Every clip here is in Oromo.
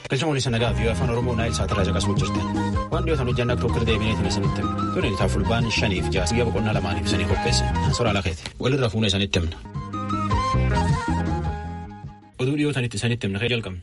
Galcha mul'isa nagaa fi afaan Oromoo naayil saatirraa caqasuu jirtan. Waan dhiyootan hojjannaa tokko deebineetiin isinitti himna. Tuni itaaf fulbaan shaniif jaas guyyaa boqonnaa lamaaniif isanii qopheesse. Soraa lakeeti. Walirra fuuna isanitti himna. Oduu dhiyootanitti isanitti himna kee jalqabna.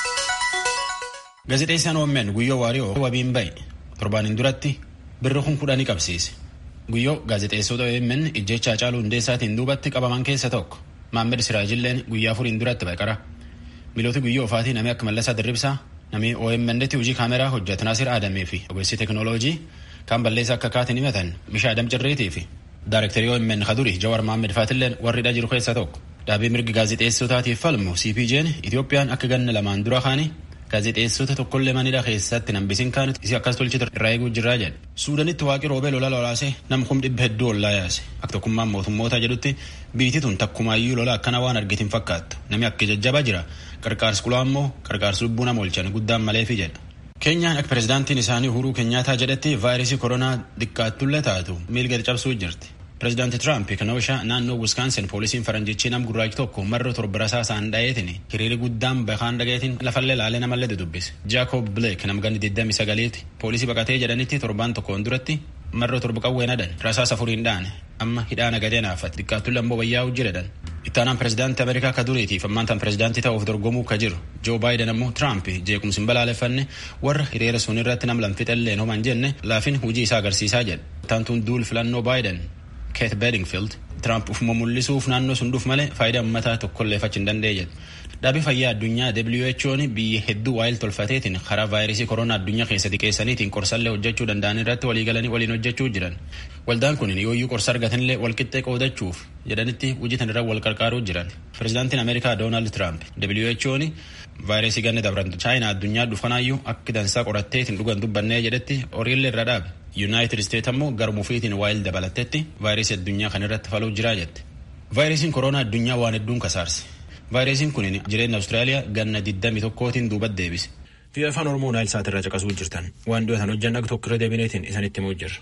Gaazexeessaan OMN Guyyoo Waariyoo wabiin bahe torbaaniin duratti birri kun kudhanii qabsiise. Guyyoo gaazexeessota OMN ijjecha Hacaaluu Hundeessaatiin duubatti qabaman keessa tokko. Maammed Siraajilleen guyyaa afuriin duratti baqara. Milooti Guyyoo Ofaatii namni akka Mallasaa Dirribsaa namni OMN'tti hojii kaameraa hojjetu Naasir Aadamee fi ogeessi teekinooloojii kan balleessa akka kaatiin himatan Mishaa Adam Cirreetii fi Daarektarii OMN Kaduri Jawar Maammed Faatilleen warri hidhaa jiru keessa tokko. Dhaabii mirgi gaazexeessotaatiif falmu CPJ'n Itoophiyaan akka ganna lamaan dura kaanii gaazexeessota tokkollee manidha keessatti nambisiin kaanitti isi akkas tolchitu irraa eeguu jirraa jedhe. Suudanitti waaqi roobee lola lolaasee nam kum dhibba hedduu ollaa yaase. Akka tokkummaan mootummoota jedhutti biitii tun takkumaayyuu lola akkana waan argitiin fakkaattu. Namni akka jajjabaa jira. Qarqaarsi kulaa immoo qarqaarsi lubbuu nama oolchan guddaan maleefi jedha. Keenyaan akka pirezidaantiin isaanii Uhuruu Keenyaataa jedhetti vaayirasii koronaa xiqqaattullee taatu miilgadi cabsuu jirti. Pireezidaanti Tiraamp kanoosha naannoo Wiskaansin poolisiin faranjichi nam gurraachi tokko marra torba rasaasaan dha'eetiin hiriiri guddaan bakaan dhagayetiin lafallee laalee namallee dudubbise. Jaakob Bileek nam ganni 29ti poolisii baqatee jedhanitti torbaan tokkoon duratti marra torba qawween hadan rasaasa afuriin dha'an amma hidhaa nagadee naafate xiqqaattullee ammoo wayyaa hojii jedhan. Ittaanaan pireezidaantii Ameerikaa ka duriitiif ammaantaan pireezidaantii ta'uuf dorgomuu ka jiru Joo Baayiden ammoo Tiraamp jeequmsi hin balaaleffanne warra hiriira sun irratti nam lamfixellee homan jenne laafin hujii isaa agarsiisaa jedhe. Ittaantuun duul filannoo Baayiden Keet Bedingfield Tiraamp ufuma mul'isuuf naannoo sun dhuuf malee faayidaa uummataa tokkollee fachi hin dandeenye jedhe. Dhaabii fayyaa addunyaa WHO'n biyya hedduu waa'il tolfateetiin karaa vaayirasii koronaa addunyaa keessa xiqqeessaniitiin qorsallee hojjechuu danda'an irratti walii galanii waliin hojjechuu jiran. Waldaan kun yooyyuu qorsa argatanillee walqixxee qoodachuuf jedhanitti hojjetan irra wal qarqaaruu jiran. Pireezidaantiin Ameerikaa Doonaald Tiraamp WHO'n vaayirasii ganna dabran chaayinaa addunyaa dhufanaayyuu akka dansaa qoratteetiin dhugan dubbannee jedhetti horiillee irra dhaabe. Yuunaayitid Isteet ammoo garmuufiitiin waa'il dabalattetti vaayirasii addunyaa kan irratti faluu jiraa jette. Vaayirasiin koronaa addunyaa waan hedduun kasaarse. Vaayirasiin kun jireenya Awustiraaliyaa ganna 21tiin duubatti deebise. Biyya afaan Oromoo naayil saatirraa caqasuu jirtan waan dhiyootan hojjanna tokko irra deebineetiin isanitti himuu jirra.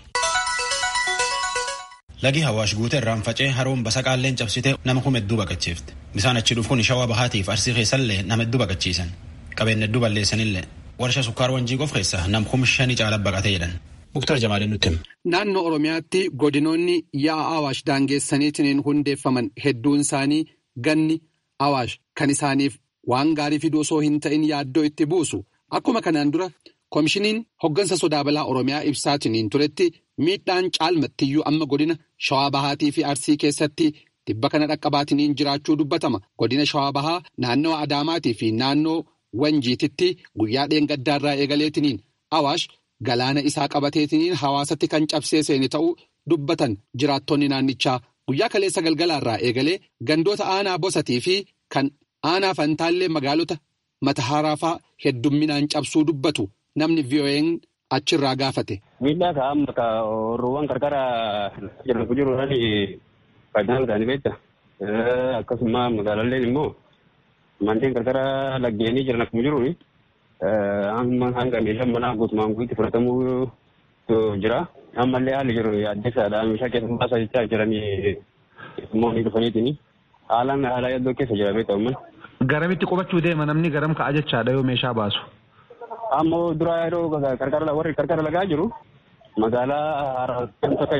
Lagi Hawaash guutee irraan facee haroon basaqaalleen cabsitee nama kuma hedduu baqachiifte. Bisaan achi dhufuun shawaa bahaatiif arsii keessallee nama hedduu baqachiisan. Qabeenya hedduu balleessanillee. Warshaa sukkaar wanjii qof keessa nam kuma shanii caala baqatee jedhan. Muktar Jamaaleen nutti hima. Naannoo Oromiyaatti godinoonni yaa'aa Awaash daangeessaniitiin hundeeffaman hedduun isaanii ganni Awaash kan isaaniif waan gaarii fiduu osoo hin ta'in yaaddoo itti buusu. Akkuma kanaan dura koomishiniin hoggansa sodaa balaa Oromiyaa ibsaatiin turetti miidhaan caalmattiyyuu amma godina Shawaa Bahaatii fi Arsii keessatti dhibba kana dhaqqabaatiin jiraachuu dubbatama. Godina Shawaa Bahaa naannoo Adaamaatii fi naannoo Wanjiititti guyyaa dheengaddaarraa eegaleetiniin Awaash. Galaana isaa qabateetiniin hawaasatti kan cabsee seene ta'uu dubbatan jiraattonni naannichaa guyyaa kaleessa galgalaarraa eegalee gandoota aanaa bosatii fi kan aanaa fantaallee magaalota matahaaraafaa heddumminaan cabsuu dubbatu namni VOA'n achirraa gaafate. Miidhaa ka'a amma ka roowwan qarqara jiran jiruudhaan faayidaan isaanii beekta. Akkasuma magaalalleen immoo manneen qarqara laggeenii jiran akkuma jiruuni. amma hanga meeshaan manaa guutumaan guutti fudhatamuu jira. Ammallee haalli jiru addeessaadha. Meeshaa keessa baasaa jechaa jiranii immoo ni dhufaniitini. Haalaan haala yaddoo keessa jira beektaa uummanni. Garamitti qubachuu deema namni garam ka'a jechaadha yoo meeshaa baasu. Ammoo dura yeroo qarqara warri qarqara lagaa jiru magaalaa haaraa tokko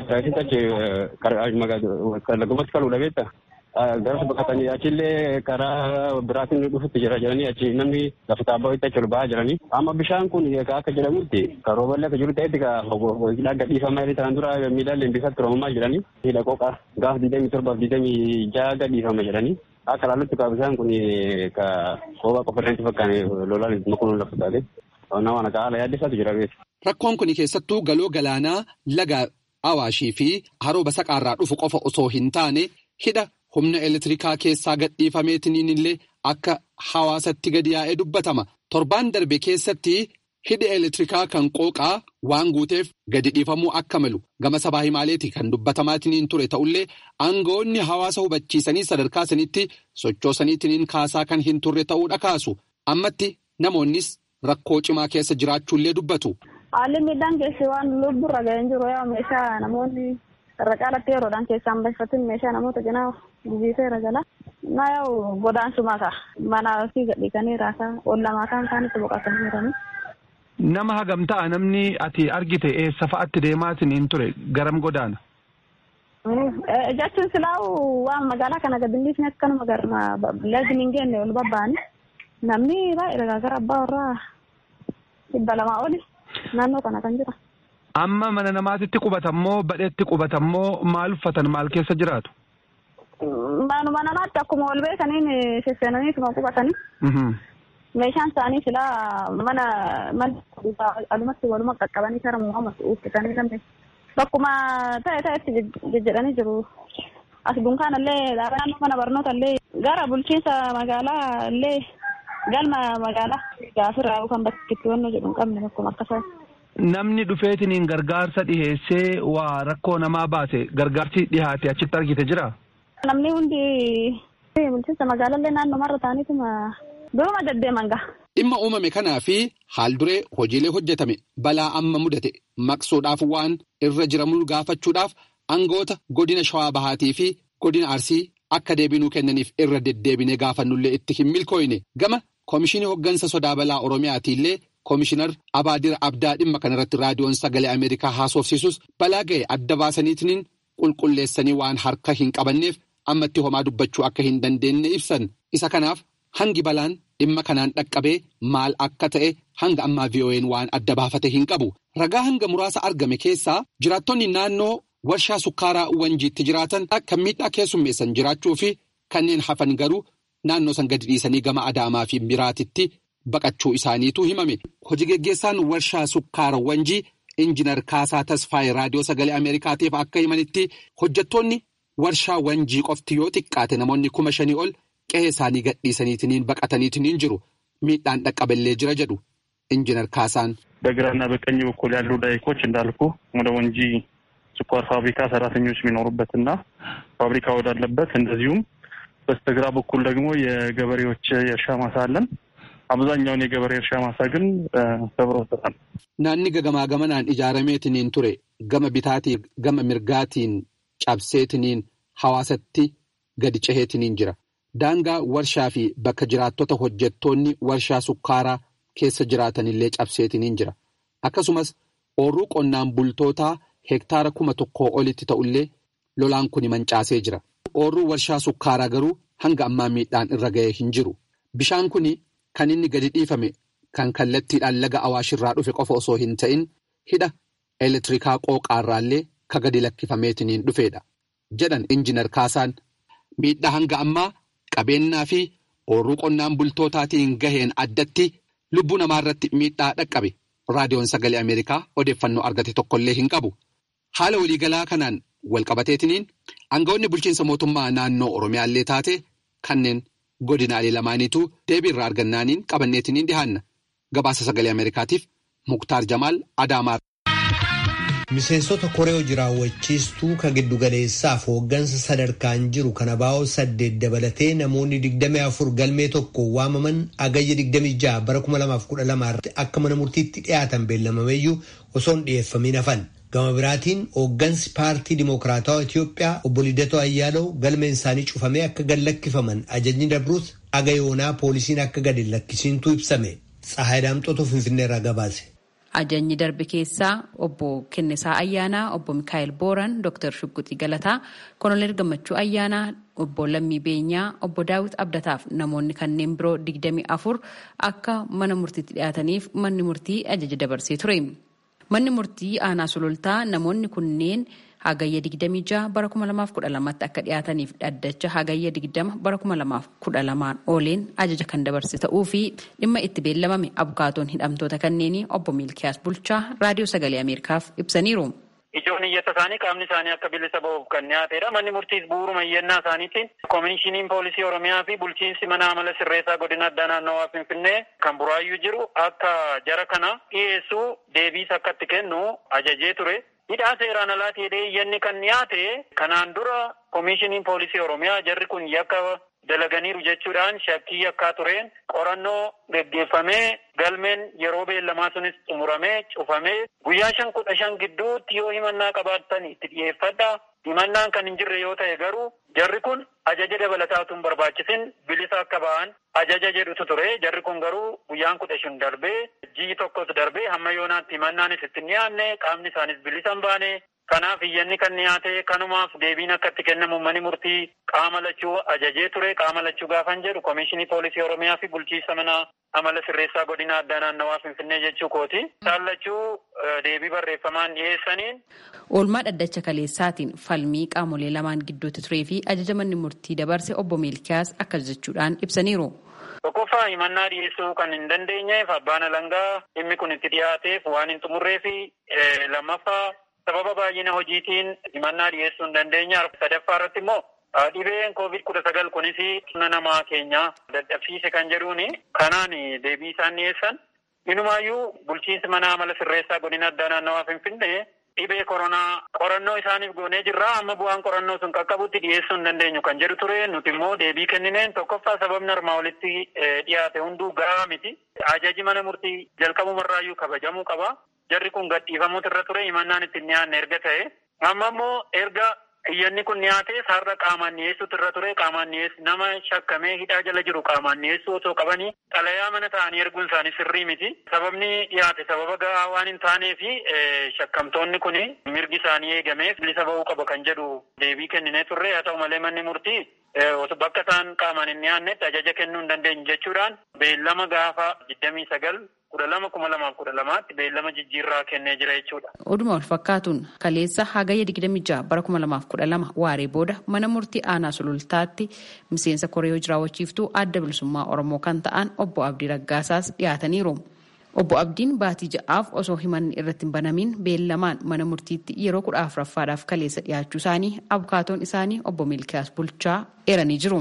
achi lagumatti kaluudha beektaa. Garas baqatanii achillee karaa biraatiin dhufutti jira jedhanii achi namni lafa taabbaa itti achi ol ba'aa jiranii. Amma bishaan kun akka jedhamutti karooballee akka jiru ta'etti hidhaa gadhiifamaa jedhanii tanaan dura miidhaan bisatti roomamaa jedhanii hidha qoqa gaaf digdamii torbaaf digdamii ja'a gadhiifama jedhanii. Akka laallutti kaa bishaan kun ka qoba qofa irratti fakkaane lolaan makuun lafa taate. Nama akka haala yaaddeessaatu jira beeku. Rakkoon kun keessattuu galoo galaanaa laga Awaashii fi haroo basaqaarraa dhufu qofa osoo hin taane hidha humna elektirikaa keessaa gadhiifameetiniin illee akka hawaasatti gadi yaa'ee dubbatama. Torbaan darbe keessatti hidhi elektirikaa kan qooqaa waan guuteef gadi dhiifamuu akka malu gama sabaa himaaleeti kan dubbatamaatiniin ture ta'ullee aangawoonni hawaasa hubachiisanii sadarkaa sanitti sochoosaniitiniin kaasaa kan hin turre ta'uudha kaasu. Ammatti namoonnis rakkoo cimaa keessa jiraachuullee dubbatu. Haalli miidhaan keessi waan lubburra ga'een jiru yaa meeshaa namoonni irra caalatti yeroodhaan keessaan baay'ifatin meeshaa namoota cinaa gubiiseera jala. Na yoo godaansuma ka mana ofii gadhiisanii raasaa ollamaa kan isaanitti boqotanii jiranii. Nama hagam ta'a namni ati argite eessa fa'atti deemaatiin hin ture garam godaana? Jechuun silaa'u waan magaalaa kana gadilliisni akkanuma garma lagni hin geenne ol babba'ani. Namni baay'ee gara abbaa warraa dhibba lamaa oli naannoo kana kan jira. Amma mana namaatitti qubatammoo badheetti qubatammoo maal uffatan maal keessa jiraatu? Manuma namaatti akkuma ol beekaniin sesseenaniituma qubatanii. Meeshaan isaanii silaa mana mana alumatti waluma qaqqabanii kara muhammad uffisanii lamme. Bakkuma ta'e ta'etti jejjedhanii jiru. As dunkaana illee naannoo mana barnoota illee gara bulchiinsa magaalaa illee galma magaalaa gaafirraa kan bakki itti wanno jedhu hin qabne bakkuma akkasa. Namni dhufeetiniin gargaarsa dhiheessee waa rakkoo namaa baase gargaarsi dhihaate achitti argite jira? Namni hundi bulchiinsa magaalaa illee naannoo marra ta'aniituma duruma deddeeman gaha. Dhimma uumame kanaa fi haal duree hojiilee hojjetame balaa amma mudate maqsuudhaaf waan irra jiramu gaafachuudhaaf aangoota godina shawaa bahaatii fi godina arsii akka deebinuu kennaniif irra deddeebinee gaafannullee itti hin milkooyne gama koomishinii hoggansa sodaa balaa oromiyaatiillee koomishinar abaadir abdaa dhimma kanarratti raadiyoon sagalee ameerikaa haasofsiisus balaa ga'e adda baasaniitiin qulqulleessanii waan harka hin qabanneef ammatti homaa dubbachuu akka hin dandeenye ibsan isa kanaaf hangi balaan. Dhimma kanaan dhaqqabee maal akka ta'e hanga ammaa VOA'n waan adda baafate hin qabu. Ragaa hanga muraasa argame keessaa jiraattonni naannoo warshaa sukkaaraa wanjiitti jiraatan akka miidhaa keessummeessan jiraachuu fi kanneen hafan garuu naannoo san gadi dhiisanii gama Adaamaa fi Biraatitti baqachuu isaaniitu himame. Hojii geggeessaan warshaa sukkaara wanjii Injiinar Kaasaa Tasfaayee Raadiyoo Sagalee Ameerikaatiif akka himanitti hojjettoonni warshaa wanjii qofti yoo xiqqaate namoonni kuma shanii ol. Qe'ee isaanii gadhiisaniitiin baqataniitiin jiru miidhaan dhaqqaballee jira jedhu injinar Kaasaan. በግራና በቀኝ በኩል ያሉ ዳይኮች እንዳልኩ ወደ ወንጂ ስኳር ፋብሪካ ሰራተኞች የሚኖሩበትና ፋብሪካ ወዳለበት እንደዚሁም በስተግራ በኩል ደግሞ የገበሬዎች የእርሻ ማሳ አለን። አብዛኛውን የገበሬ እርሻ ማሳ ግን ሰብሮታል። Naanni gagamaa gamanaan ijaarameetiniin ture gama bitaatii gama mirgaatiin cabseetiniin hawaasatti gadi ceheetiniin jira. Daangaa warshaa fi bakka jiraattota hojjettoonni warshaa sukkaaraa keessa jiraatanillee cabseetiniin jira. Akkasumas oorruu qonnaan bultootaa hektaara kuma tokkoo olitti ta'ullee lolaan kun mancaasee jira. Oorruu warshaa sukkaaraa garuu hanga ammaa miidhaan irra ga'ee hin jiru. Bishaan kun kan inni gadi dhiifame kan kallattiidhaan laga awaashirraa dhufe qofa osoo hin ta'in hidha elektirikaa qooqaarraallee ka gadi lakkifameetiniin dhufeedha. Jedhan injinar Kaasaan miidhaa hanga ammaa. Qabeenyaa fi oorruu qonnaan bultootaatiin gaheen addatti lubbuu namaa irratti miidhaa dhaqqabe raadiyoon sagalee Ameerikaa odeeffannoo argate tokkollee hin qabu. Haala waliigalaa kanaan walqabateetiniin aangawoonni bulchiinsa mootummaa naannoo Oromiyaallee taate kanneen godinaalee lamaaniitu deebii irraa argannaaniin qabanneetiniin dhihaanna. Gabaasa sagalee Ameerikaatiif Muktaar Jamaal Adaamaa. Miseensota koree hojii raawwachiistuu kan giddugaleessaaf hooggansa sadarkaan jiru kana baa'oo saddeet dabalatee namoonni 24 galmee tokko waamaman agayya 26 bara 2012 irratti akka mana murtiitti dhiyaatan beellamameeyyuu osoo hin dhiyeeffamin hafan. Gama biraatiin hooggansi paartii Dimookiraatawaa Itiyoophiyaa obbo Lidatoo Ayyaalaw galmeen isaanii cufamee akka gad lakkifaman ajajni dabruus agayoonaa poolisiin akka gad hin lakkisiintu ibsame. Tsahaay Daamxootu Finfinneerraa gabaase. Ajajni darbe keessaa obbo Kennisaa Ayyaanaa, obbo Mikaa'el Booran, Dr. Shugguxii Galataa, Koloneel Gammachuu Ayyaanaa, obbo Lammii Beenyaa, obbo Daawit Abdataaf namoonni kanneen biroo 24 akka mana murtiitti dhiyaataniif manni murtii ajaja dabarsee ture. Manni murtii aanaa sulultaa namoonni kunneen hagayya 26 bara 2012tti akka dhiyaataniif dhaddacha hagayya 20 bara 2012 ooleen ajaja kan dabarse ta'uu fi dhimma itti beellamame abukaatoon hidhamtoota kanneenii obbo Miilkiyaas Bulchaa raadiyoo sagalee Ameerikaaf ibsaniiru. Ijoon iyyata isaanii qaamni isaanii akka bilisa ba'uuf kan dhiyaatedha. Manni murtiis bu'uuruma iyyannaa isaaniitiin koomishiniin poolisii Oromiyaa fi bulchiinsi mana amala sirreessaa godina addaa naannawaa Finfinnee kan buraayyuu jiru akka jara kana dhiyeessuu deebiis akka itti kennu ajajee ture. Hidhaa seeraan alaati jedhee iyyanni kan dhiyaate kanaan dura koomishiniin poolisii Oromiyaa jarri kun yakka dalaganiiru jechuudhaan shakkii yakkaa tureen qorannoo geggeeffamee galmeen yeroo beellamaa sunis xumuramee cufamee guyyaa shan kudha shan gidduutti yoo himannaa qabaattan itti dhiyeeffadha himannaan kan hin jirre yoo ta'e garuu jarri kun ajaja dabalataatu hin barbaachisin bilisa akka ba'an ajaja jedhutu ture jarri kun garuu guyyaan kudha shan darbee ji'i tokkos darbee hamma yoonaatti himannaanis itti hin dhiyaanne qaamni isaanis bilisa hin baane kanaaf iyyanni kan dhiyaate kanumaaf deebiin akka itti kennamu manni murtii qaama lachuu ajajee ture qaama lachuu gaafan jedhu komishinii poolisii oromiyaa fi bulchiinsa mana amala sirreessaa godina addaa naannawaa finfinnee jechuu kooti isaan lachuu deebii barreeffamaan dhiyeessaniin. Oolmaa dhaddacha kaleessaatiin falmii qaamolee lamaan gidduutti turee fi ajaja manni murtii dabarse obbo Meelkiyaas akkas jechuudhaan ibsaniiru. Tokkoffaa himannaa dhiyeessuu kan hin dandeenyeef abbaan alangaa dhimmi kun itti dhiyaateef waan hin xumurree fi lammaffaa sababa baay'ina hojiitiin himannaa dhiyeessuu hin dandeenye sadaffaa irratti immoo dhibeen koovid kudha sagal kunis humna namaa keenya dadhabsiise kan jedhuuni kanaan deebii isaan dhiyeessan inumaayyuu bulchiinsi mana amala sirreessaa godina addaa naannawaa finfinnee dhibee koronaa qorannoo isaaniif goonee jirra amma bu'aan qorannoo sun qaqqabutti dhiyeessuu hin dandeenyu kan jedhu ture nuti immoo deebii kennineen tokkoffaa sababni armaa olitti dhiyaate hunduu gahaa miti ajaji mana murtii jalqabumarraayyuu kabajamuu qaba jarri kun gadhiifamuutu irra ture himannaan itti hin dhiyaanne erga ta'e amma immoo erga iyyanni kun dhiyaate sarara qaamaan dhiyeessuutu irra ture qaamaan dhiyeessu nama shakkamee hidhaa jala jiru qaamaan dhiyeessuu otoo qabanii xalayaa mana ta'anii erguun isaanii sirrii miti sababni dhiyaate sababa gahaa waan hin taanee fi shakkamtoonni kun mirgi isaanii eegameef bilisa ba'uu qaba kan jedhu deebii kenninee turre haa ta'u malee manni murtii bakka isaan qaamaan hin dhiyaannetti ajaja kennuu hin dandeenyu jechuudhaan beellama gaafa digdamii sagal kudha lama kuma lamaaf kudha lamaatti beellama jijjiirraa kennee jira jechuudha. Oduma wal fakkaatuun kaleessa hagayya digdami jaha bara kuma lamaaf kudha lama waaree booda mana murtii aanaa sulultaatti miseensa koree jiraawwachiiftuu adda bilisummaa oromoo kan ta'an obbo Abdii Raggaasaas dhiyaataniiru. Obbo Abdiin baatii ja'aaf osoo himanni irratti hin banamin beellamaan mana murtiitti yeroo kudha afuraffaadhaaf kaleessa dhiyaachuu isaanii abukaatoon isaanii obbo Milkiyaas Bulchaa eeranii jiru.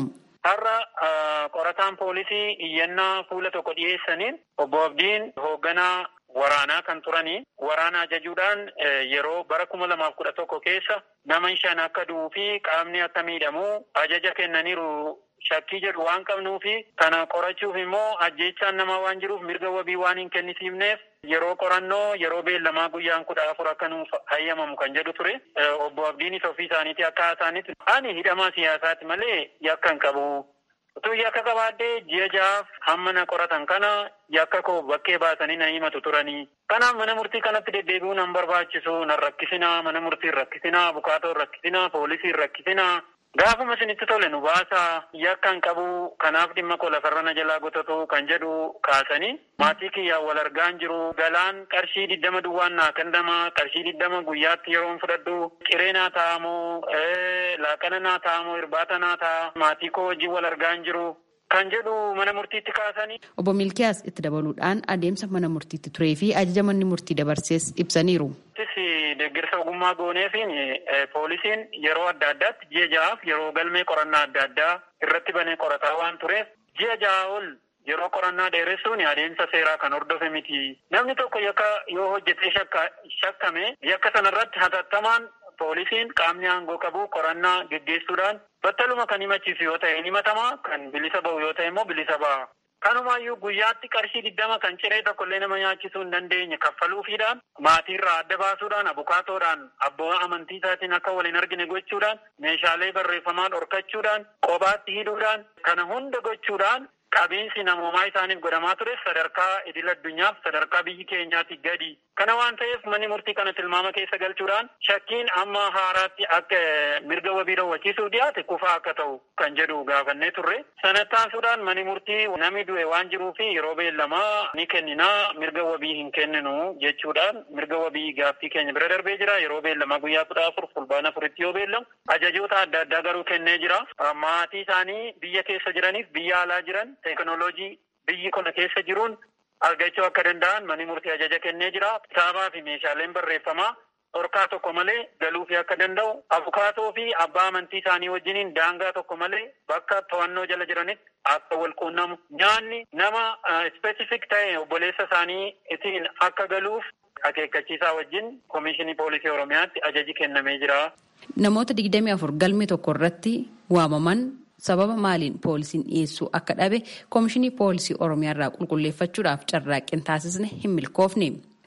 Har'a qorataan poolisii iyyannaa fuula tokko dhiyeessaniin obbo Abdiin hoogganaa waraanaa kan turanii waraana ajajuudhaan yeroo bara kuma lamaaf kudha tokko keessa nama shan akka du'uu fi qaamni akka miidhamu ajaja kennaniiru shakkii jedhu waan qabnuu fi kana qorachuuf immoo ajjeechaan namaa waan jiruuf mirga wabii waan hin kennisiifneef yeroo qorannoo yeroo beellamaa guyyaan kudha afur akka nuuf hayyamamu kan jedhu ture obbo Abdiinis ofii isaaniiti akka haasaanitti ani hidhamaa siyaasaati malee yakka hin qabu. Utuu yakka qabaadhee ji'a ja'aaf hamma na qoratan kana yakka koo bakkee baasanii na himatu turanii. Kanaaf mana murtii kanatti deddeebi'uu nan barbaachisu nan rakkisinaa mana murtii rakkisinaa abukaatoo rakkisinaa poolisii rakkisinaa. Gaafuma isinitti tole nu baasaa yakka hin qabu kanaaf dhimma koo lafarra na jalaa gotatu kan jedhu kaasanii maatii kiyyaan wal argaan jiru galaan qarshii diddama duwwaan naa kennama qarshii diddama guyyaatti yeroon fudhadhu qiree naa taa'amoo laaqana naa taa'amoo irbaata naa ta'a maatii koo wajjin wal argaan jiru kan jedhu mana murtiitti kaasanii. Obbo Milkiyaas itti dabaluudhaan adeemsa mana murtiitti turee fi ajaja manni murtii dabarsees ibsaniiru. deeggarsa ogummaa gooneefiin poolisiin yeroo adda addaatti ji'a ja'aaf yeroo galmee qorannaa adda addaa irratti banee qorataa waan tureef ji'a ja'a ol yeroo qorannaa dheeressuun adeemsa seeraa kan hordofe miti. Namni tokko yakka yoo hojjetee shakkame yakka sanarratti hatattamaan poolisiin qaamni aangoo qabu qorannaa geggeessuudhaan battaluma kan himachiisu yoo ta'e himatama kan bilisa ba'u yoo ta'e immoo bilisa ba'a. Kanumaayyuu guyyaatti qarshii diddama kan ciree tokkollee nama nyaachisuu hin dandeenye kaffaluufiidhaan maatiirraa adda baasuudhaan abukaatoodhaan abbaa amantii isaatiin akka waliin argine gochuudhaan meeshaalee barreeffamaa dhorkachuudhaan qobaatti hidhuudhaan kana hunda gochuudhaan qabiinsi namoomaa isaaniif godhamaa ture sadarkaa idil addunyaaf sadarkaa biyyi keenyaatti gadi. Kana waan ta'eef manni murtii kana tilmaama keessa galchuudhaan shakkiin amma haaraatti akka mirga wabii raawwachiisuuf dhiyaate kufaa akka ta'u kan jedhu gaafannee turre. Sanattaansuudhaan manni murtii namni du'e waan jiruu fi yeroo beellamaa ni kenninaa mirga wabii hin kenninu jechuudhaan mirga wabii gaaffii keenya bira darbee jira. Yeroo beellamaa guyyaa kudha afur fulbaana afuritti yoo beellamu ajajoota adda addaa garuu kennee jira. Maatii isaanii biyya keessa jiraniif biyya alaa jiran teekinooloojii biyyi kana keessa jiruun argachuu akka danda'an manni murtii ajaja kennee jira. Kitaabaa fi meeshaaleen barreeffamaa dhorkaa tokko malee galuufi akka danda'u abukaatoo fi abbaa amantii isaanii wajjiniin daangaa tokko malee bakka to'annoo jala jiranitti akka wal quunnamu nyaanni nama ispeesifik ta'e obboleessa isaanii ittiin akka galuuf akeekkachiisaa wajjin koomishinii poolisii oromiyaatti ajaji kennamee jira. Namoota digdamii afur galmee tokko irratti waamaman sababa maaliin poolisiin dhiyeessuu akka dhabe koomishinii poolisii oromiyaa irraa qulqulleeffachuudhaaf carraaqqii taasisne hin milkoofne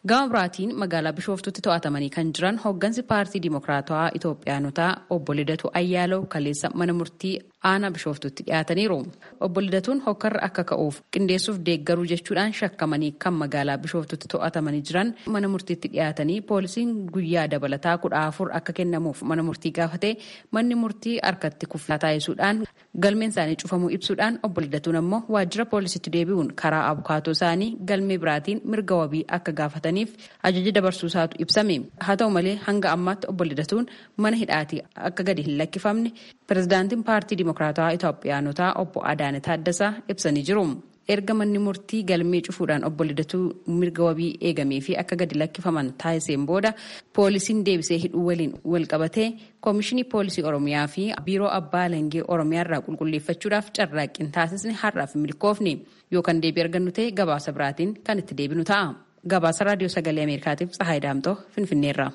Gama biraatiin magaalaa Bishooftutti to'atamanii kan jiran hooggansi paartii Dimokiraatawaa Itoophiyaanotaa obbo Lidatu Ayyaalaw kaleessa mana murtii aanaa Bishooftutti dhiyaataniiru. Obbo Lidatuun hokkarra akka ka'uuf qindeessuuf deeggaruu jechuudhaan shakkamanii kan magaalaa Bishooftutti to'atamanii jiran mana murtiitti dhiyaatanii poolisiin guyyaa dabalataa kudha afur akka kennamuuf mana murtii gaafate manni murtii harkatti kuffaa taasisuudhaan galmeen isaanii cufamuu ibsuudhaan obbo Lidatuun ammoo waajjira poolisiitti deebi'uun karaa abukaatoo isaanii galmee biraatiin mirga wabii akka gaafataniif ajaja dabarsuusaatu ibsame. Haa ta'u malee hanga ammaatti obbo Lidatuun mana hidhaatii akka gadi hin lakkifamne pirezidaantiin paartii Dimokiraatawaa Itoophiyaanotaa obbo Adaane Taaddasaa ibsanii jiru. erga manni murtii galmee cufuudhaan obbo Lidatuu mirga wabii eegamee fi akka gadi lakkifaman taasiseen booda poolisiin deebisee hidhuu waliin wal qabatee koomishinii poolisii oromiyaa fi biiroo abbaa alangee oromiyaa irraa qulqulleeffachuudhaaf carraaqqiin taasisni har'aaf milkoofne yookaan deebii argannu ta'e gabaasa biraatiin kan itti deebinu ta'a. Gabaasa raadiyoo sagalee Ameerikaatiif Tsahaay Daamtoo Finfinneerra.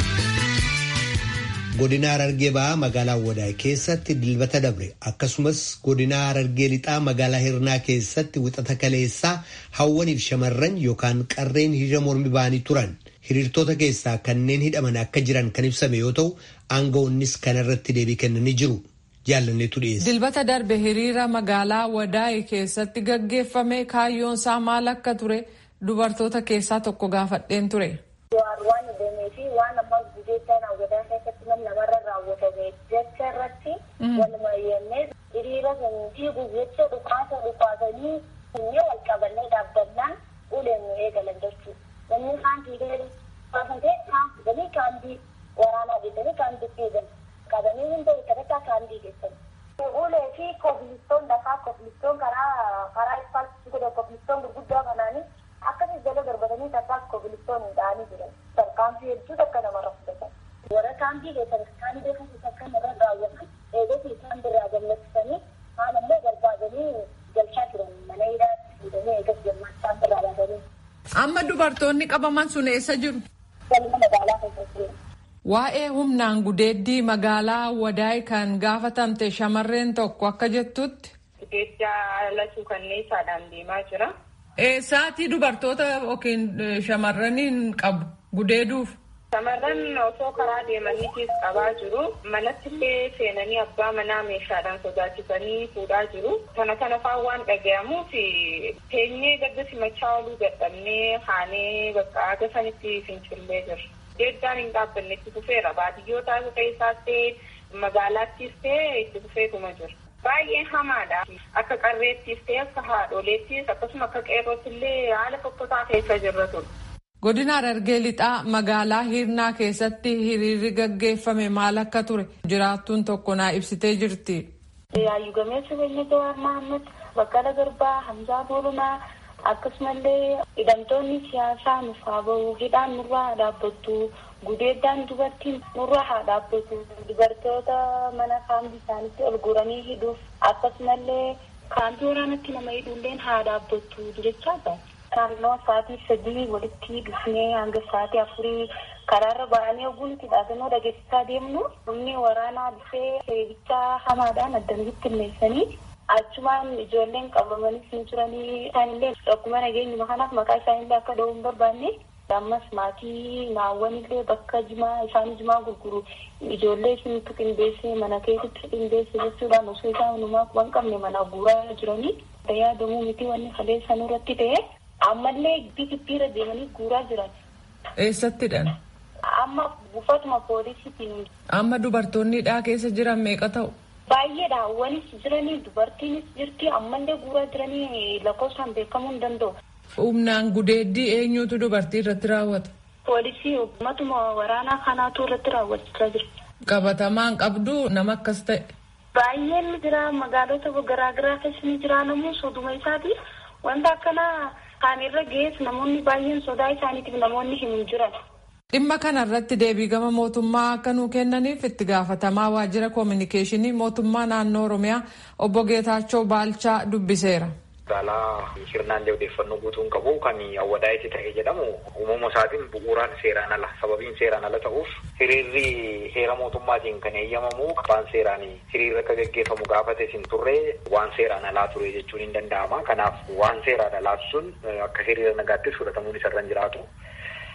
godina harargee ba'aa magaalaa wadaay keessatti dilbata dabre akkasumas godina harargee lixaa magaalaa hirnaa keessatti wixata kaleessaa hawwaniif shamarran yookaan qarreen hiriira mormi ba'anii turan hiriirtota keessaa kanneen hidhaman akka jiran kan ibsame yoo ta'u aangawoonnis kanarratti deebii kennanii jiru. jaalanneetu dhiyeesse. Dilbata darbe hiriira magaalaa wadaay keessatti gaggeeffame kaayyoon isaa maal akka ture dubartoota keessaa tokko gaafadheen ture. waan hidhamee fi waan amma gudeettaan hawwataa keessatti nam namarra raawwatame jecha irratti waluma yennee hiriira fiiguu jecha dhukaasa dhukaasanii funyee wal qabannee dhaabbannaan uleen nu eegalan jechuudha. Namni kaan fiigee dhukaasatee kaan fidanii kaandii waraanaa geessanii kaandii fiigan qabanii hunda eeggataa kaandii geessan. Ulee fi kobilistoon lafaa kobilistoon karaa karaa ispaaltii godhe kobilistoon gurguddaa kanaanii akkasii jala darbatanii takkaas kobilistoon hidhaanii jiran tarkaanfii hedduu takka namarra fudhatan warra kaampii keessan isaan beekan takka namarra raawwatan eegatti isaan birraa gallachiisanii haan ammoo barbaadanii galchaa turan mana hidhaatti fuudhanii eegas jemmaa isaan birraa baasanii. Amma dubartoonni qabaman sun eessa jiru? Galma magaalaa keessatti. Waa'ee humnaan gudeeddii magaalaa wadaay kan gaafatamte shamarreen tokko akka jettutti. Gudeeddaa lachuu kanneessaadhaan deemaa jira. Eessaatii dubartoota yookiin shamarraniin qabu gudeeduuf. Shamarran osoo karaa deemaniitiif qabaa jiru. Manatti illee seenanii abbaa manaa meeshaadhaan sodaachisanii fuudhaa jiru. Kana kana fa'aa waan dhagahamuuf teenyee gadda simachaa oluu dadhabnee haanee bakka aga sanitti fincillee jirra. Gudeeddaan hin dhaabbanne itti fufeera. Baadiyyoota keessaas ta'e magaalaattis ta'e itti fufeetuma jira. Baay'ee hamaadha. Akka qarreettis ta'e akka haadholeettis akkasuma akka qeerrootti illee haala fokkotaa keessa jirra ture. Godina Harargee lixaa magaalaa Hirnaa keessatti hiriirri gaggeeffame maal akka ture jiraattuun tokko naa ibsitee jirti. Yaayyu gameessa Beenya Jawaar Mahammad, Baqqala Garbaa, Hamzaa Boolunaa akkasumallee hidhamtoonni siyaasaa nuuf haa bahu hidhaan nurraa haa dhaabbattu gudeeddaan dubartiin nurraa haa dhaabbatu dubartoota mana kaampii isaanitti ol guuranii hidhuuf akkasumallee kaampii waraanatti nama hidhuulleen haa dhaabbattu jechaa jira. naannoo sa'aatii sadii walitti dhufnee hanga sa'aatii afurii karaarra ba'anii oguu nuti dhaabannoo dhageessisaa deemnu humni waraanaa dhufee seebichaa hamaadhaan addamitti ilmeessanii achumaan ijoolleen qabamanis ni turanii isaanillee akkuma nageenyuma kanaaf maqaa isaanillee akka dha'uu hin barbaanne ammas maatii naawwanillee bakka jimaa isaanii jimaa gurguru ijoollee isinitti qindeessee mana keessatti qindeesse jechuudhaan osoo isaan hundumaa quban qabne mana guuraa jiranii yaadamuu miti wanni kaleessan irratti ta'e ammallee bibbiirra deemanii guuraa jiran. Eessattidhaan? Amma buufatuma poolisiitiin. Amma dubartoonnidhaa keessa jiran meeqa ta'u? Baay'eedha. Wanis jiranii dubartiinis jirti ammallee guuraa jiranii lakkoofsaan beekamuu hin danda'u. Humnaan gudeeddii eenyutu dubartii irratti raawwata? Poolisii ummatuma waraanaa kanaatu irratti raawwachaa jira. Qabatamaan qabdu nama akkas ta'e. Baay'een jira magaalota garaagaraa keessa ni jira namuu soduma isaatiif wanta akkanaa kaan irra ga'es namoonni baay'een sodaa isaaniitiif namoonni hin jiran. Dhimma kana irratti deebii gama mootummaa akka nuu kennaniif itti gaafatamaa waajjira koominikeeshinii mootummaa naannoo Oromiyaa obbo Geetaachoo Baalchaa dubbiseera. Magaalaa Hirnaallee odeeffannoo guutuun qabu kan awwadaa'itti ta'e jedhamu uumama isaatiin bu'uuraan seeraan ala sababiin seeraan ala ta'uuf hiriirri heera mootummaatiin kan eeyyamamu abbaan seeraan hiriirri akka gaggeeffamu gaafate sin turre waan seeraan alaa ture jechuun hin danda'ama. Kanaaf waan seeraan alaa sun akka hiriira nagaattis fudhatamuun isarra hin jiraatu.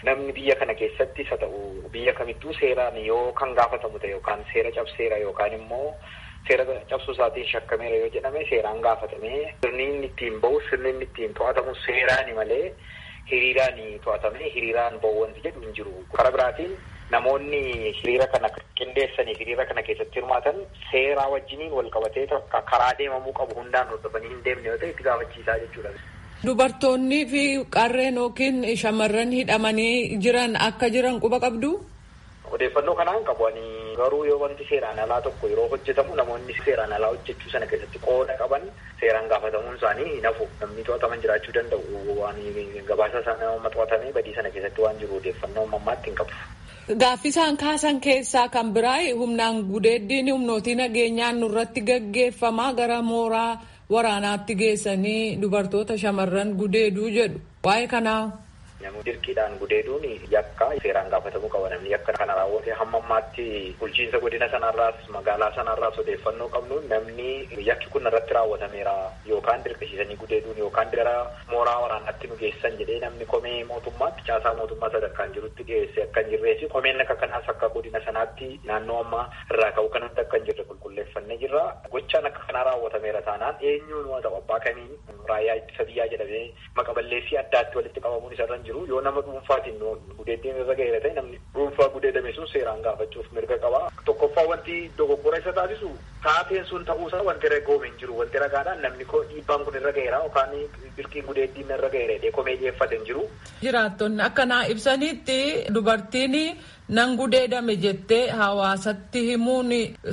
namni biyya kana keessattis haa ta'u biyya kamittuu seeraan yoo kan gaafatamu ta'e yookaan seera cabseera yookaan immoo seera cabsuu isaatiin shakkameera yoo jedhame seeraan gaafatamee sirni inni ittiin bahu sirni inni ittiin to'atamu seeraani malee hiriiraan to'atamee hiriiraan bahu wanti jedhu hin jiru. Karaa biraatiin namoonni hiriira kana qindeessanii hiriira kana keessatti hirmaatan seeraa wajjiniin wal qabatee karaa deemamuu qabu hundaan hordofanii hin deemne yoo ta'e itti gaafachiisaa jechuudha. Dubartoonni fi qarreen yookiin shamarran hidhamanii jiran akka jiran quba qabdu. Odeeffannoo kanaan qabu ani garuu yoo wanti seeraan alaa tokko yeroo hojjetamu namoonni seeraan alaa hojjechuu sana keessatti qooda qaban seeraan gaafatamuun isaanii hin hafu namni to'ataman jiraachuu danda'u waan gabaasa sana to'atamee badii sana keessatti waan jiru odeeffannoo ammaatti hin qabu. Gaaffisaan kaasan keessaa kan biraa humnaan gudeeddiin humnootii nageenyaan nurratti gaggeeffamaa gara mooraa waraanaatti geessanii dubartoota shamarran gudeeduu jedhu waa'ee kanaa. Namni dirqiidhaan gudeeduun yakka seeraan gaafatamuu qaba namni yakka kana raawwate hamma ammaatti bulchiinsa godina sanarraas magaalaa sanarraas odeeffannoo qabnu namni yakki kun irratti raawwatameera yookaan dirqisiisanii gudeeduun yookaan gara mooraa waraanaatti nu geessan jedhee namni komee mootummaatti caasaa mootummaa sadarkaan jirutti dhiyeesse akka hin jirreefi komeen akka kanaas akka godina sanaatti naannoo ammaa irraa ka'u kanatti akka hin jirre qulqulleeffannee jirra gochaan akka kanaa raawwatameera taanaan eenyuun waa ta'u abbaa kamiin raayyaa ittisa biyyaa jedhamee maqaballeessii addaatti walitti qabamuun isarra hin jiru yoo nama dhuunfaatiin gudeeddiin irra ga'eera ta'e namni dhuunfaa gudeedame sun seeraan gaafachuuf mirga qaba. Tokkoffaa wanti dogoggora isa taasisu taateen sun ta'uusaa wanti ragoome hin jiru wanti ragaadhaan namni koo dhiibbaan kun irra ga'eera yookaan dirqiin gudeeddiin irra ga'eera jedhee komee dhiyeeffate hin jiru. Jiraattonni akkanaa ibsanitti dubartiin nan gudeedame jettee hawaasatti himuun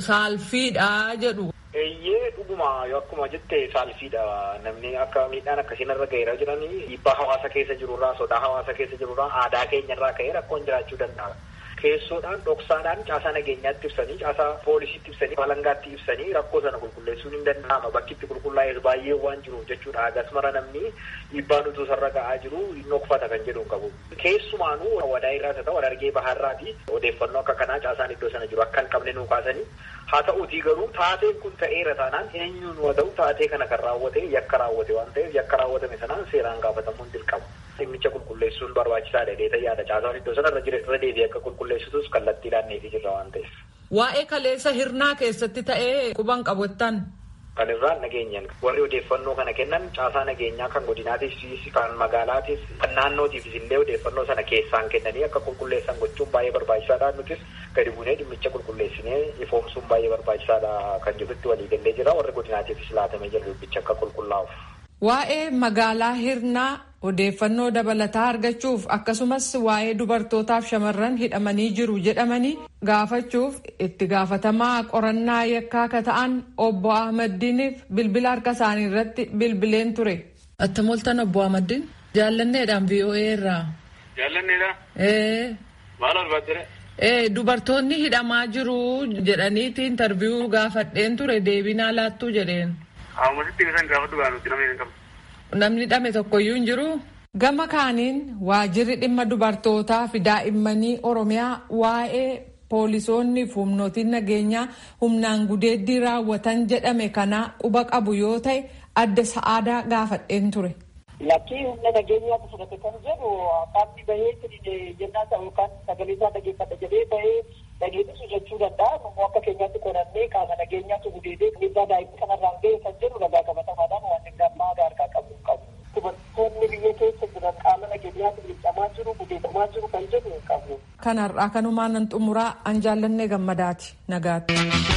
saalfiidha jedhu. Eeyyee dhuguma akkuma jette saalfiidha namni akka miidhaan akkasiin irra ga'eera jiranii dhiibbaa hawaasa keessa jirurraa sodaa hawaasa keessa jirurraa aadaa keenyarraa ka'ee rakkoon jiraachuu danda'a. Keessoodhaan dhoksaadhaan caasaa nageenyaatti ibsanii caasaa poolisiitti ibsanii balangaatti ibsanii rakkoo sana qulqulleessuun hin danda'ama bakki itti qulqullaa'es baay'ee waan jiruuf jechuudha agasmara namni dhiibbaan utuu sarra ga'aa jiru hin dhokfata kan jedhu hin qabu. Keessumaanuu wadaa irraa ta'u wadargee baharraati odeeffannoo akka kanaa caasaan iddoo sana jiru akka hin qabne nuu kaasanii haa ta'uutii garuu taateen kun ta'eera taanaan eenyuun waa ta'u taatee kana kan raawwate yakka raawwate waan ta'eef yakka raawwatame sanaan seeraan gaafatamuun dirqama. Dhimmicha qulqulleessuun barbaachisaadha dheeta yaada caasaan iddoo sana irra deebi'ee akka qulqulleessitus kallattiidhaan neefi jirra waan ta'eef. Waa'ee kaleessa hirnaa keessatti ta'ee quban qabattan. Kan irraan nageenyaan warri odeeffannoo kana kennan caasaa nageenyaa kan godinaatiif kan magaalaatiif kan naannootiifis illee odeeffannoo sana keessaan kennanii akka qulqulleessan gochuun baay'ee barbaachisaadha nutis gadi buunee dhimmicha qulqulleessinee ifoomsuun baay'ee barbaachisaadha kan jirutti walii gallee jira warri godinaatiifis laatamee jira dubbicha akka qulqullaa'uuf. Waa'ee magaalaa hirnaa odeeffannoo dabalataa argachuuf akkasumas waa'ee dubartootaaf shamarran hidhamanii jiru jedhamanii gaafachuuf itti gaafatamaa qorannaa yakkaa akka ta'an obbo Ahmaddiiniif bilbila harka isaanii irratti bilbileen ture. Attamoltan obbo Ahmaddiin jaallanneedhaan VOA irraa. Jaallanneedha. Ee. Maal barbaadde? Ee dubartoonni hidhamaa jiru jedhaniiti intarviyuu gaafadheen ture deebinaa laattuu jedheen. Haamasitti isaan gaafadhu gaafatu namni hin qabu. Namni hidhame tokkoyyuu hin jiru. Gama kaaniin waajirri dhimma dubartootaa fi daa'immanii Oromiyaa waa'ee poolisoonni fi humnootiin nageenyaa humnaan gudeeddii raawwatan jedhame kana quba qabu yoo ta'e adda sa'aadaa gaafadheen ture. Lakkii humna nageenyaatu fudhate kan jedhu qaamni bahee jennaa ta'u yookaan sagalee isaa dhageeffadha jedhee bahee dhageessisu jechuu danda'a. Immoo akka keenyaatti qorannee qaama nageenyaatu gudeedee dhiibbaa daa'imni kanarraan ga'e kan jedhu ragaa qabatamaadhaan waan hin gammaa harkaa qabu qabu. Dubartoonni biyya keessa jiran qaama nageenyaatu miidhamaa jiru gudeedamaa jiru kan jedhu hin qabu. Kanarraa kanumaan nan xumuraa an jaallannee gammadaati nagaatti.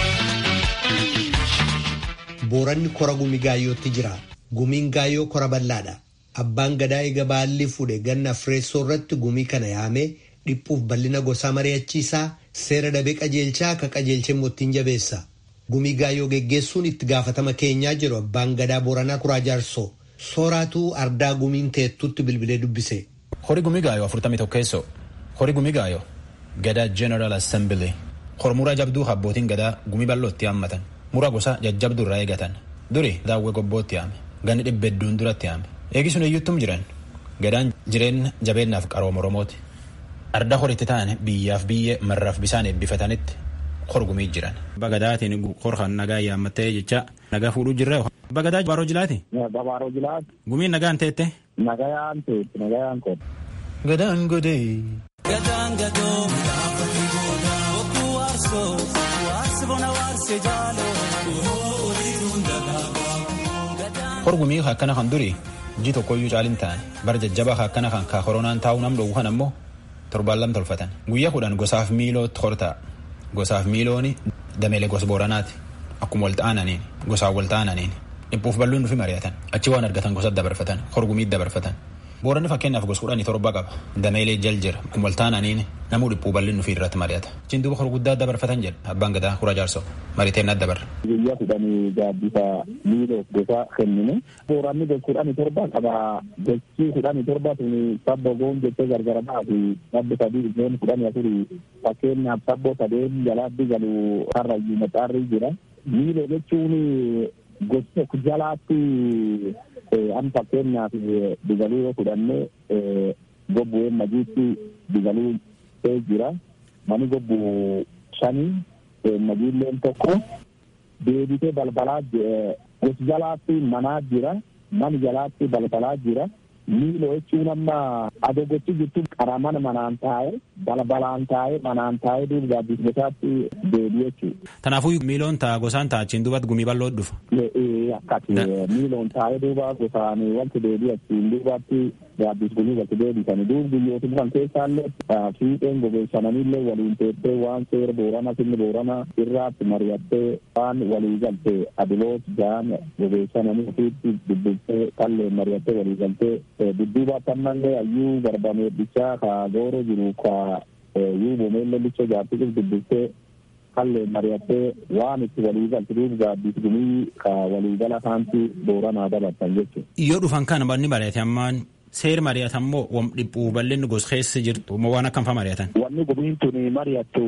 Booranni kora gumi gaayyootti jira. Gumiin gaayyoo kora bal'aadha. Abbaan gadaa eega baalli fuudhe ganna fireessoo irratti gumii kana yaamee dhiphuuf bal'ina gosaa mari'achiisaa seera dabee qajeelchaa akka qajeelchee mootiin jabeessa. Gumii gaayyoo geggeessuun itti gaafatama keenyaa jiru abbaan gadaa booranaa kuraa jaarsoo sooraatuu ardaa gumiin teettutti bilbilee dubbise. Hori gumii gaayoo afurtamii tokkeessoo hori gumii gaayoo gadaa General Assembly hormuraa jabduu abbootiin gadaa gumii bal'ootti haammatan muraa gosa jajjabduu irraa eegatan duri daawwee gobbootti haame ganni dhibba hedduun duratti haame. Eegi sun eeyyuttum jiran gadaan jireenya jabeennaaf qarooma Oromooti. Arda horitti ta'an biyyaaf biyyee marraaf bisaan eebbifatanitti horgumii jiran. Bagadaatiin horkan nagaa yaammattee jecha nagaa fuudhuu jirre. Bagadaa baaroo jilaati. Baaroo jilaati. Gumiin nagaan teette. Nagayaan teette nagayaan teette. Gadaan godee. Gadaan gadoo midhaafate goodaa bokkuu waarsoo waarsi bona waarsee jaaloo oliituun dagaagaa. Horgumii akkana kan duri ji tokkoyyuu caalin ta'an bara jajjabaa akkana kan kaa koronaan taa'uu nam dhowwu kan ammoo torbaan lam tolfatan guyyaa kudhan gosaaf miilootti horta'a gosaaf miilooni dameelee gosa booranaati akkuma wal ta'ananiin gosaan wal ta'ananiin dhiphuuf balluun nufi mari'atan achi waan argatan gosa dabarfatan horgumii dabarfatan booranni fakkeenyaaf gosa kudhanii torba qaba dameelee jal jira akkuma wal ta'ananiin namuu dhiphuu balluun nufi irratti mari'ata achiin duuba horguddaa dabarfatan jedha abbaan gadaa kura jaarsoo mariiteen natti dabarra. guyyaa kudhanii gaaddisa miiloof gosa kennine booranni gosa kudhanii torba qaba gosi kudhanii torba tuni sabbo goon jettee gargara baatu sabbo sadii isheen kudhanii afurii fakkeenyaaf sabbo sadeen jalaatti galu karrayyuu maxaarri jira miiloo jechuun gosi tokko jalaatti an fakkeenyaaf digaluu yoo fudhanne gobbu'een majiitti digaluu jira mani gobbu shanii nagiilleen tokko deebitee balbalaa gosi jalaatti manaa jira mani jalaatti balbalaa jira miiloo jechuun amma adoo gochi jirtu qara mana manaan taa'e balbalaan taa'e manaan taa'e duuba gaaddisgosaatti deebi jechuudha. Kanaafuu miiloon ta'a gosaan ta'a achiin duubatti gumii bal'oo dhufa. Akkati miiloon taa'e duuba gosaan wanti deebi achiin duubatti gaaddis gumii walitti deebisanii duuba guyyoota dhufan keessaallee fiixeen gogeessananillee waliin teessee waan seera boorana sinni boorana irraatti mari'attee waan walii galtee adiloot jaan gogeessananii ofiitti dubbistee kalleen mari'attee walii galtee dudduuba ammallee ayyuu barbameeddichaa ka gooro jiru ka yuu bomeelle licha jaartiif dubbistee kallee mari'attee waan itti walii galti duuba gaaddis gumii ka waliigala kaanti booranaa dabartan jechuudha. Yoo dhufan kana banni mari'ate ammaan seer mari'atan moo wam dhiphuu bal'inni gos keessa jirtu moo waan akkam fa mari'atan. Wanni gumiin tuni mari'attu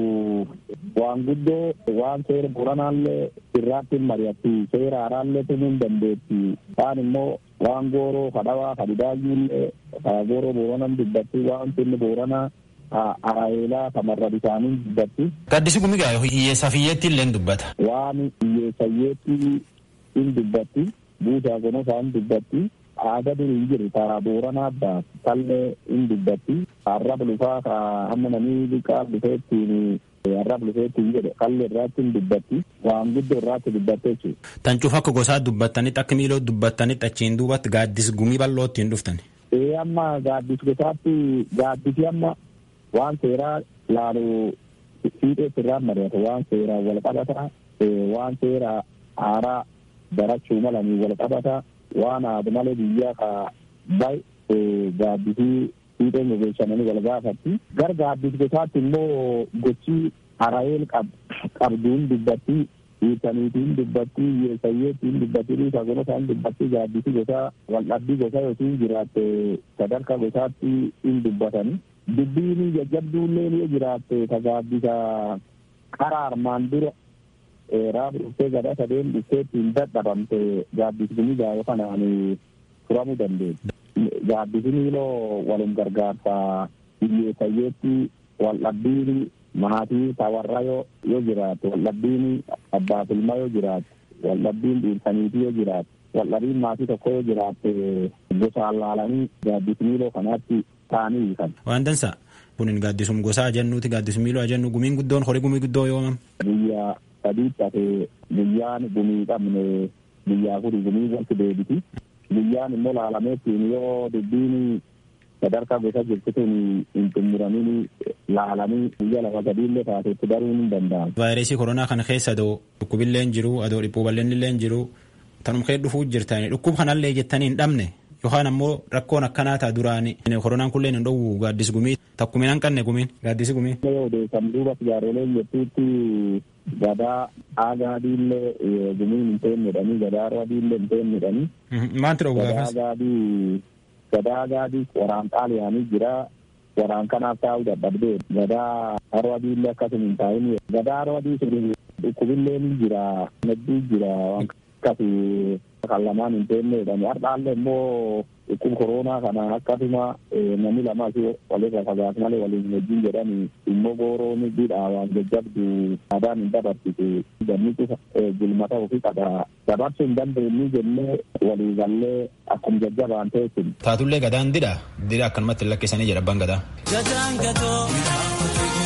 waan guddoo waan seera booranaallee irraatti mari'atti seera haaraallee tunuun dandeetti waan immoo waan gooroo kadhawaa kadhidaayyuullee gooroo booranan dubbatti waan sinni booranaa araayelaa kamarra bisaanii dubbatti. Gaddisi gumi gaa hiyyeessaaf hiyyeetti illee dubbata. Waan hiyyeessayyeetti in dubbatti buusaa gonosaan dubbatti. aadaa durii jiru karaa booranaa addaa tallee in dubbatti arraba lufaa ka amma namni liqaa dhufeettiin arraba dhufeettiin jedhe kallee irraatti in dubbatti waan guddoo irraatti dubbatte jechuudha. Tan cufa akka gosaa dubbattanitti akka miiloo dubbattanitti achiin duubatti gaaddis gumii bal'ootti hin dhuftan. Ee amma gaaddis gosaatti gaaddisi amma waan seeraa laalu fiixeetti irraan mari'ata waan seeraa wal qabata waan seeraa haaraa barachuu malanii wal qabata. waan aadu malee biyya ka bay gaaddisii fiixeen gogeessananii wal gaafatti gar gaaddis gosaatti immoo gochi harayeel qabduun dubbatti hiikaniitiin dubbatti hiyyeessayyeettiin dubbatti dhiisa gonosaan dubbatti gaaddisii gosaa waldhabbii gosaa yookiin jiraatte sadarkaa gosaatti hin dubbatani dubbiin jajjabduullee yoo jiraatte ka gaaddisa qara armaan dura raaba dhuftee gadaa sadeen dhufteetti hin dadhabamte gaaddisni gaafa kanaan furamuu dandeetti. Gaaddisni iloo walum gargaarsa hiyyeessayyeetti waldhabbiin maatii tawarra yoo jiraate waldhabbiin abbaaf ilma yoo jiraate waldhabbiin dhiirsaniitii yoo jiraate waldhabiin maatii tokko yoo jiraate gosaan laalanii gaaddisni iloo kanaatti ta'anii hiikan. Waan dansa kunin gaaddisum gosaa jennuuti gaaddisum miiloo jennu gumiin guddoon horii gumii guddoo yoomam. Biyya sadiitti hafe guyyaan gumii qabne guyyaa kuni gumii wanti deebiti guyyaan immoo laalameettiin yoo dubbiin sadarkaa gosa jirtituun hin xumuramin laalanii guyyaa lama sadiillee taatetti baruun hin danda'amu. Vaayirasii koronaa kana keessa adoo dhukkubillee jiru adoo dhiphuu bal'inni jiru tanum kee dhufuu jirtani dhukkub kanallee jettanii hin dhabne yookaan ammoo rakkoon akkanaa ta'a duraan koronaan kulleen hin dhowwu gaaddis gumii takkumin hanqanne gumiin gaaddisi gumii. Yoo odeessan duuba jaaroleen jettuutti gadaa aagaadiillee gumiin hin teennedhanii gadaa arwadiillee hin teennedhanii. Maanti dhowwu gaafas? Gadaa gadaa agaadii waraan xaaliyaanii jira waraan kanaaf taa'uu dadhabdee gadaa arwadiillee akkasuma hin taa'in gadaa arwadii sun dhukkubillee ni jira hedduu jira waan akkasi kan lamaan hin teenne jedhame har'aallee immoo dhukkuba koronaa kana akkasuma namni lama asii walirra fagaatu malee waliin wajjin jedhani immoo gooroon bidhaa waan jajjabdu aadaan hin dabarsitu ganni cufa gulmata ofii qaba dabarsuu hin dandeenyu jennee walii gallee akkuma jajjabaan teessin. Taatullee gadaan didha didha akkanumatti lakkisanii jedha abbaan gadaa. Jajaan gatoo.